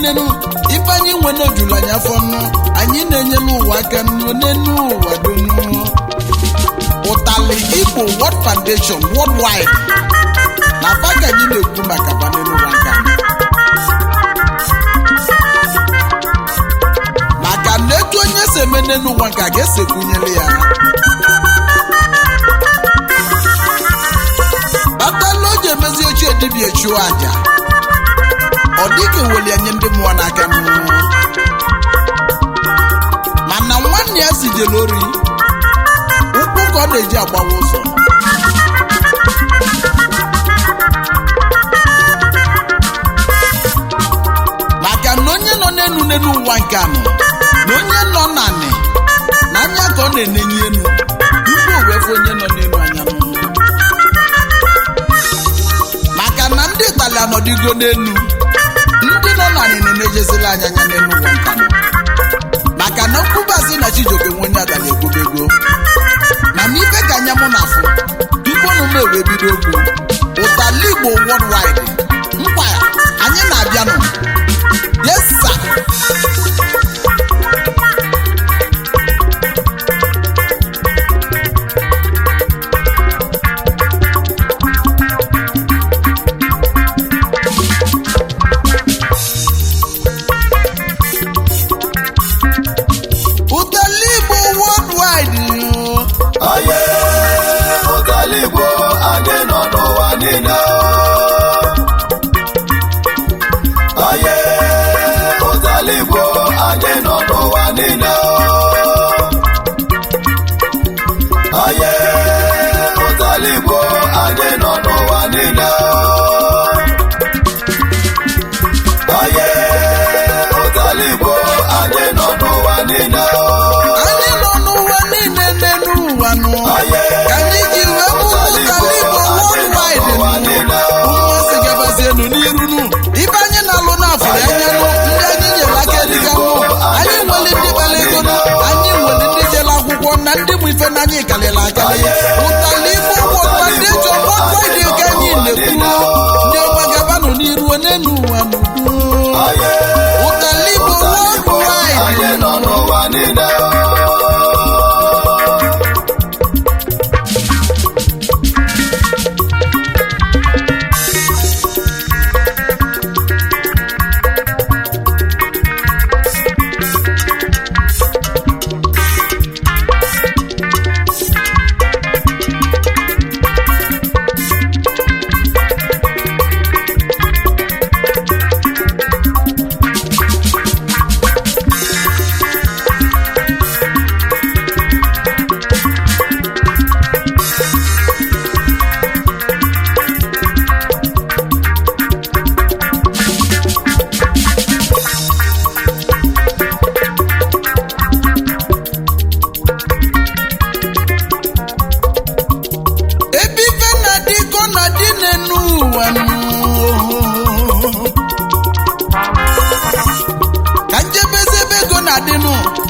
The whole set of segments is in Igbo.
nenu ife anyị nwe n'ojulu anyị afọ nnu anyị na-enye n'ụwa aka nnu n'enu ụwa donu ụtali igbo world foundation worldwide na afa ka anyị na-ekwu maka banelu ụwa nke anyị maka na etu onye si eme n'elu ụwa nke a ga-esi ekwunyere ya batala o ji emezi ochie dibịa chụọ aja ọ dịghị weli anye ndị mmụọ n'aka n'ụwa mana nwanne ya si jere ori ụkwụ ka ọ na-eji agbawa ụzọ maka na onye nọ n'elu n'elu ụwa nke anọ na onye nọ n'anị na anya ka ọ na-enenye elu tupu o wee fụ onye nọ n'elu anya n'ụwa maka na ndị itali anọdịgo n'elu ndị nọ n'anị na-enejezila anya anya n'elu ụwa nke anọ maka na nkwubazi na chijioke nwe onye adala ekwubego mana ife ka anya mụ na afụ tupu unu m ewee bido okwu ụtali igbo worldwide nkwa ya anyị na-abịanụ yes sir ụtali igbo worldwide Aye, ụtali Igbo anyị nọ n'ụwa niile. Aye, ụtali Igbo anyị nọ n'ụwa niile. Aye, ụtali Igbo anyị nọ n'ụwa niile. Aye, ụtali Igbo anyị nọ n'ụwa niile. anyị nọ n'ụwa niile n'elu ụwa nụ Aye, ka anyị ji wee mụ ụtali igbo worldwide nụ ụmụasị gabazienu n'iru nụ ibe anyị na-alụ n'afọrọ anya nụ ndị anyị nyere aka eliga nụ anyị nwere ndị kpara ego nụ anyị nwere ndị jere akwụkwọ na ndị bụ ife na anyị karịrị akarị ụtali igbo world foundation worldwide ka anyị na-ekwu ndị ọma gabanụ n'iru n'elu ụwa n'udo aye. ụtali igbo Anyị worldwide nọ n'ụwa niile. ebe ife na-adị ka ọ na-adị n'enu ụwa nụ. ka njebezi ebe ego na-adịnụ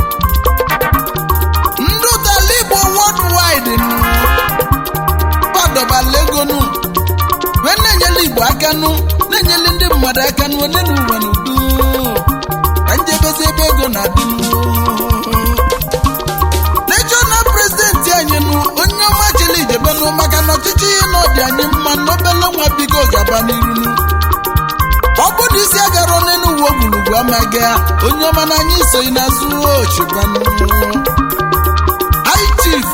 ndị ụtala igbo worldwide nụ kwadobala ego nụ wee na-enyela igbo aka nụ na-enyela ndị mmadụ aka nụ onye n'ụwa n'udo ka njebezi ebe ego na-adịnụ regional president anyị nụ onye ọma chịrị ijebenụ maka na ọchịchị ihe na ọdị anyị mma n'obele nwa biko gaba n'iru nụ. ọ bụ na isi agara n'elu uwe ogwurugwu amaghị ya, onye ọma na anyị soghị n'azụ ochigbanụ high chief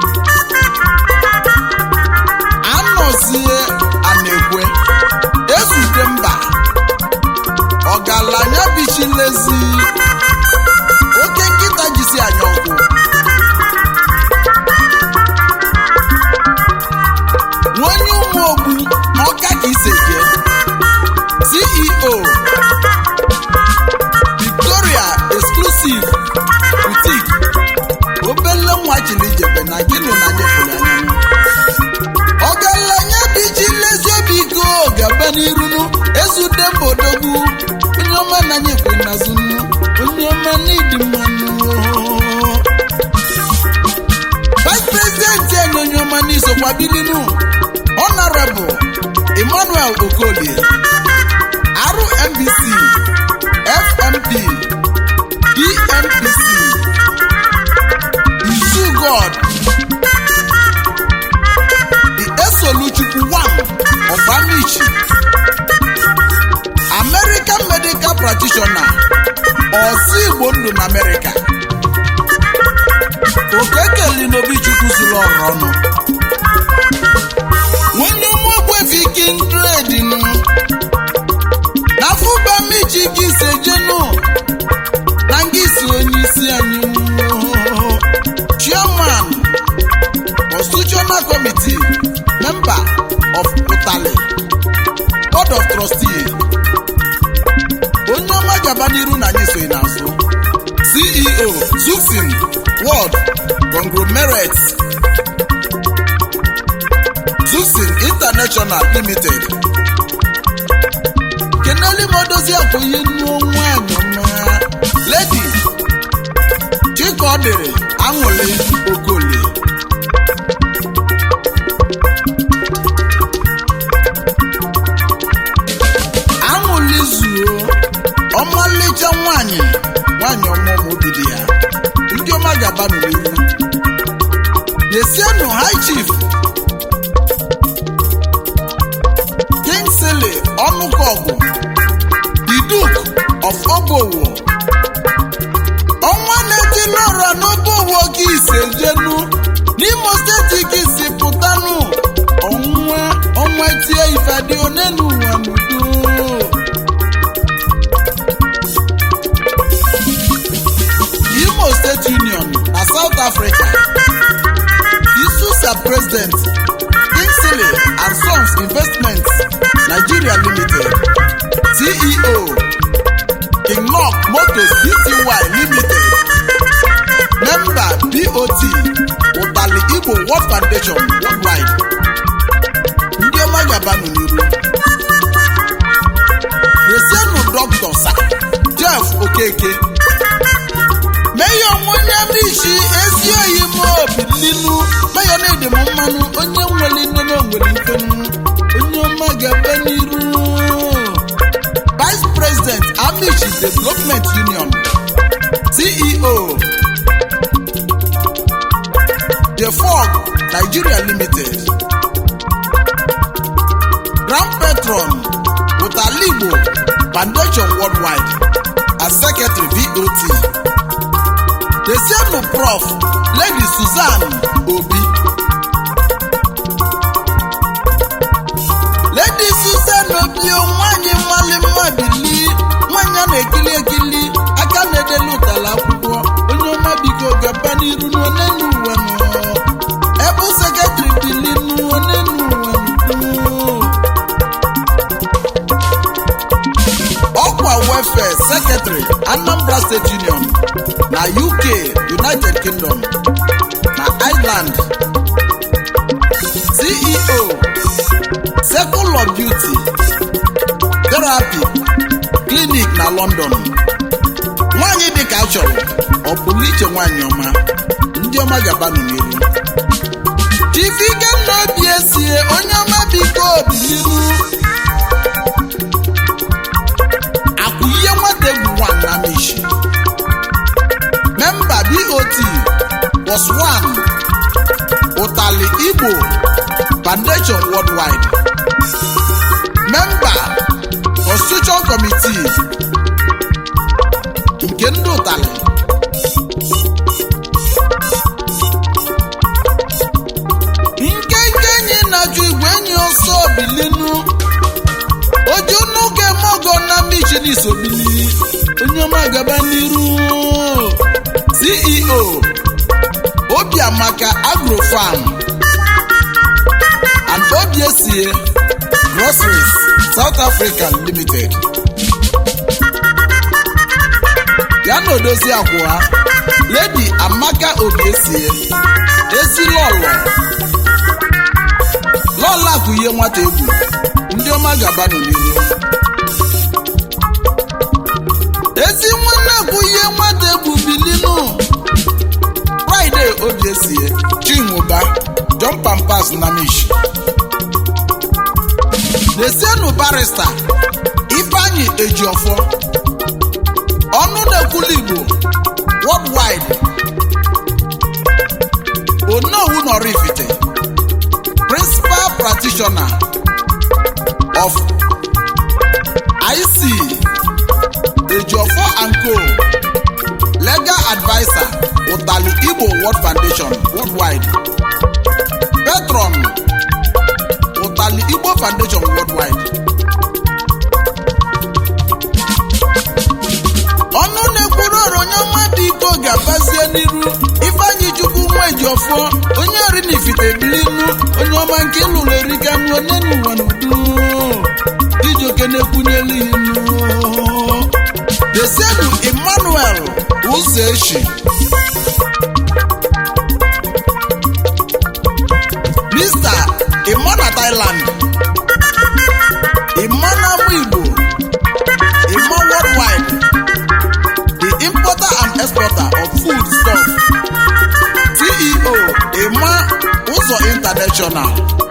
anọzie anekwe ezute mba ọgaranya bichilezi oke nkịta jisi anya ọgwụ nwonye ụmụ ogbu n'ọka ka ise jee ceo victoria exclusive boutique obele nwa chiri ijebe na gịnụ na nyefere anya ọgaranya biji lezi obi go gaba n'irunu ezude mbodogwu onye ọma na nyekwe nazunu onye ọma n'ịdị mmanụ vice president anyị onye ọma n'isokwa bilinu honorable emmanuel okolie rmbc ezi igbo ndụ na amerịka okekeli n'obi chukwu zuru ọrụ ọnụ nwanne ụmụogbefi kindred nụ na fụbamichi gị sejenu na ngị si onye isi anyị chairman constitutional committee member of utali board of trustees onye ọma gaba n'iru na anyị soghị n'azụ ceo zufin world conglomerate zufin international limited keneli modozi abụghị nnu nwanyị ọma ledi chikaọdịrị aṅụli okolie aṅụli zuo ọmalịcha nwanyị nwanyị ọma ọma obi dị ya ndị ọma gaba n'iru na-esienụ high chief kingsley ọnụkọgụ the duke of obowo ọnwa na-eti n'ọra n'obowo gị ise jenu n'imo steeti gị si pụtanụ ọnwa ọnwa tie ifeadị one n'ụwa n'udo imo state union na south africa isusa president kingsley and sons investments nigeria limited ceo kinlock motors bty limited member bot ụtali igbo world foundation worldwide ndị ọma gabanụ n'iru resienụ dọkịta sa jeff okeke meyo onye mishi ezi oyi m obi ninu meyo na-ede m mmanụ onye nwere nne na onwere ifenu onye ọma gaba n'iru vice president amishi development union ceo the fog nigeria limited grand patron utaligbo foundation worldwide as secretary vot desienu prof lady susan obi lady susan obi o nwanyị mmali mmabili nwanyị a na-ekili ekili aka na-edelu ụtala akwụkwọ onye ọma biko gaba n'iru n'onenu ụwa nọ ebe sekretịrị bili n'onenu ụwa nọ ọkwa welfare secretary anambra state union na uk united kingdom na ireland ceo circle of beauty therapy clinic na london nwanyị dịka achọrọ ọ pụrụ iche nwanyị ọma ndị ọma gabanụ n'iru chief ikenna obi esie onye ọma biko obiliru akwụihe nwata egwu nwan na mishi memba bot was one ụtali igbo foundation worldwide memba constitution committee nke ndị ụtali nkenke enyi na-ajụ igwe enyi ọsọ bilinu ojunuke mogo na michini sobili onye ọma gaba n'iru ceo obiamaka agrofarm and obiesie groceries south african limited ya na odozi abụọ lady amaka obiesie ezilọlọ lọla bụ ihe nwata egwu ndị ọma gabanụ n'ihu ezi nwanne bụ ihe nwata egwu bilinu fraịde obiesie chinwụba john pampas na mish na-esienụ barista ifeanyị ejiọfọ ọnụ na-ekwulu igbo worldwide onowu nọrifite principal practitioner of IC Ejiofor and Co igbo world foundation worldwide patron ụtali igbo foundation worldwide ọnụ na-ekwuru ọrụ onye ọma dị iko ga-abazie n'iru ifeanyị chukwu nwa ejiọfọ onye ori na ifite bilinu onye ọma nke lụrụ erika nụọ n'elu ụwa n'udu ijoke na-ekwunyelu inu desienu emmanuel ụzọ echi mr imona thailand imona igbo imo worldwide the importer and exporter of food stuff ceo ima ụzọ international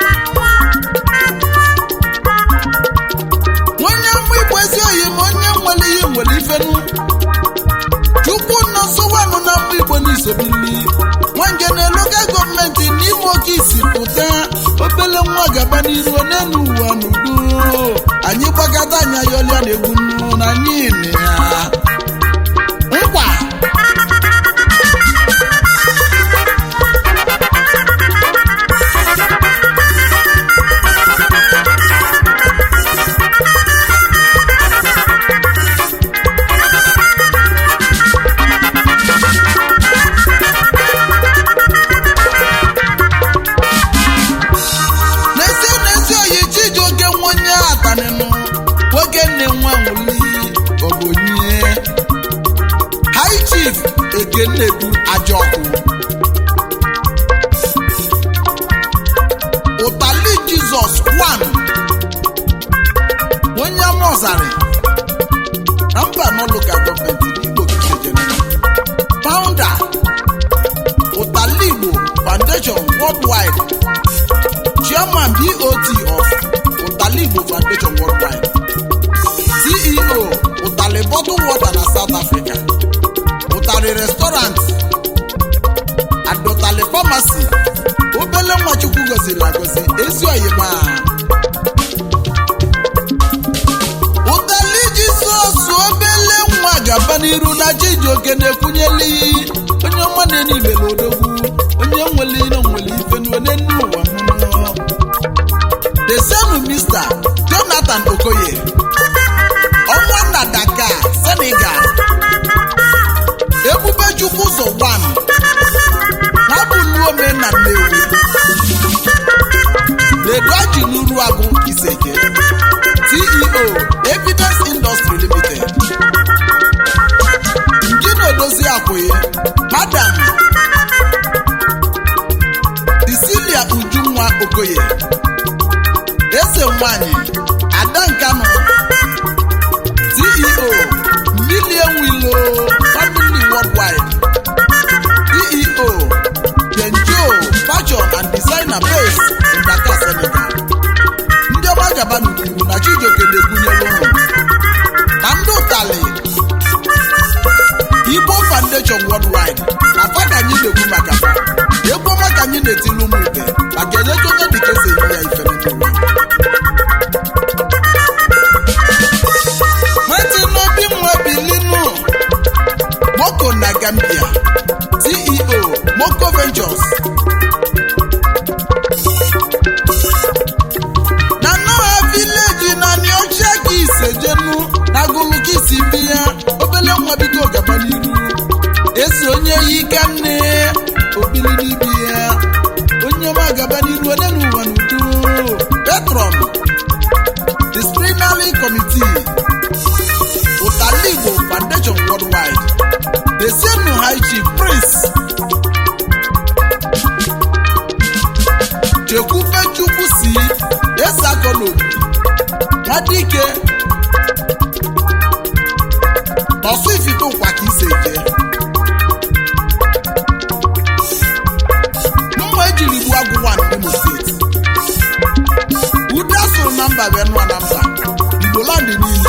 onye mgbe igbo ezi oyi ma onye nwere ihe nwere ifenu chukwu nọ nsọwanụ na mgbe igbo n'isobili nwange na local gọọmenti n'ime oke isi pụta obele nwa gaba n'iru n'elu ụwa n'udo anyị gbakọta anya yọlịa na egwu nnu na anyị nị ya nkwa n'ezie n'ezie oyi chijioke nwa onye atanịnụ nwoke nne nwa nwuli ogonye high chief ekennedu ajọkụ ụtali jizọs kwan onye amọzarị na mba n'ụlọka gọọmenti n'igbo kejere founder ụtali igbo foundation worldwide chairman bot of ụtali igbo foundation worldwide ceo ụtali bottle water na south africa ụtali restaurant and ụtali pharmacy obele nwachukwu goziri agozi ezi oyima ụtali jizọs obele nwa gaba n'iru na chijioke na-ekwunyeli onye ọma na-enye ibele odogwu onye nwere ire nwere ife n'one nne ụwa mmụọ desenu mista jonathan okoye ọnwa na dakar senegal ebube chukwu ụzọ 1 nwabuluome na nnewi ledoaji n'uru agụ iseke ceo evidence industry limited ngina odozi akwụye madam Cecilia Ujunwa Okoye eze nwanyị Ada Nkanu CEO Million Willow Family Worldwide CEO Genjo Fashion and Designer Base in Dakar, Senegal ndị ọma gaba n'ukwuru na Chijioke na-ebunyere ụlọ na ndị ụtali Igbo Foundation Worldwide na fada anyị na-ekwu maka fa egwu ọma ka anyị na-etili ụmụ ibe maka enyeka onye dịka esi enye ya ife n'ụwa Martin Obi nwa bilinu Moko na Gambia CEO Moko Ventures na Noah Village na Niocha ka isejenu na gụlụ ka isi bi ya obele nwa bido gaba n'iru esi onye yi ka nne obili n'ibi ya onye ọma gaba n'iru onye n'ụwa n'udo petron disciplinary committee ụtali igbo foundation worldwide desenu high chief prince chekwube chukwu si esakolobi nwadike n'ọsụ ifite ụkwa ka ise jee mma ejiri gbuo agwụ nwa n'Imo steeti ude asụrụ na mba wee nụọ na mba igbolandị niile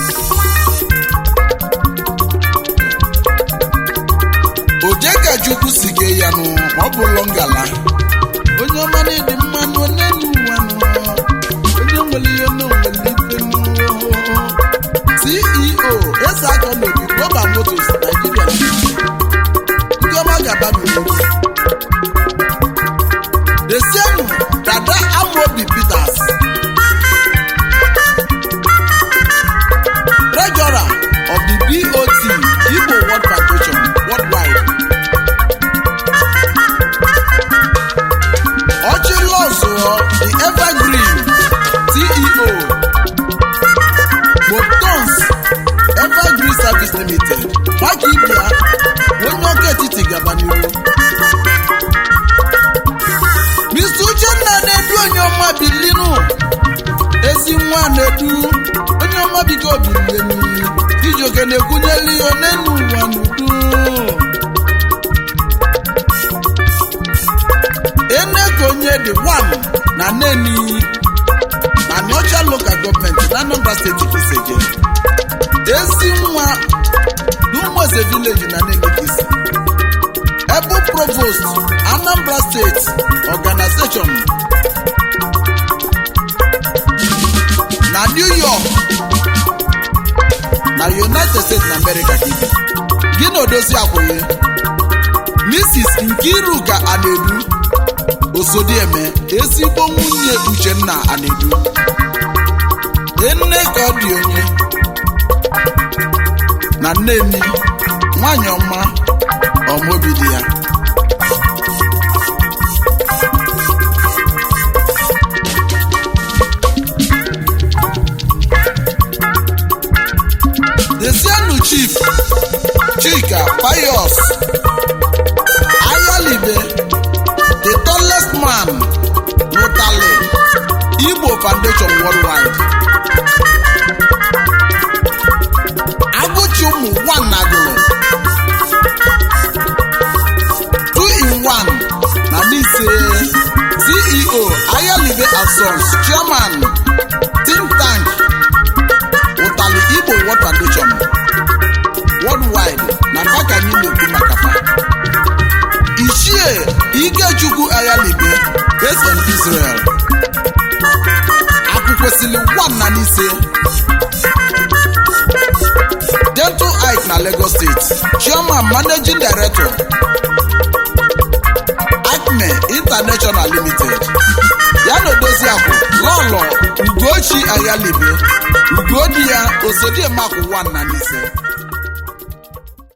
oje ka chukwu si gee ya nụ ma ọ bụrụ ngala onye ọma na-edi mmanụ n'elu ụwa nụ onye nwere ihe na onwere ife nụ ceo eze aka n'obi global motors nigeria Limited. ndị ọma ga-aba na-ekwunyeli ya n'elu ụwa n'udo eneko onye dị one na neni na nọcha local gọọmenti na anambra steeti kiseje ezi nwa n'ụmụeze vileji na nenekisi ebu provost anambra steeti organization na new york na united states na america gị gị na odozi akwụghị mrs nkiruka anedu osodieme ezigbo nwunye uchenna anedu nne ka ọ dị onye na nneni nwanyị ọma ọmobi dị ya Desienu Chief Chika Pius Ayalibe the tallest man n'Ụtali Igbo Foundation Worldwide Agụchi ụmụ one nagụrụ two in one na n'ise CEO Ayalibe and Sons Chairman think tank ụtalị igbo world foundation worldwide na maka anyị na-ekwu maka fa ichie ikechukwu ayalibe based on israel akwụkwesịrị one na n'ise dental ike na lagos state chairman managing director acme international limited ya na odozi akwụ lọlọ ugochi ayalibe ugodi ya osodiemakụ one na n'ise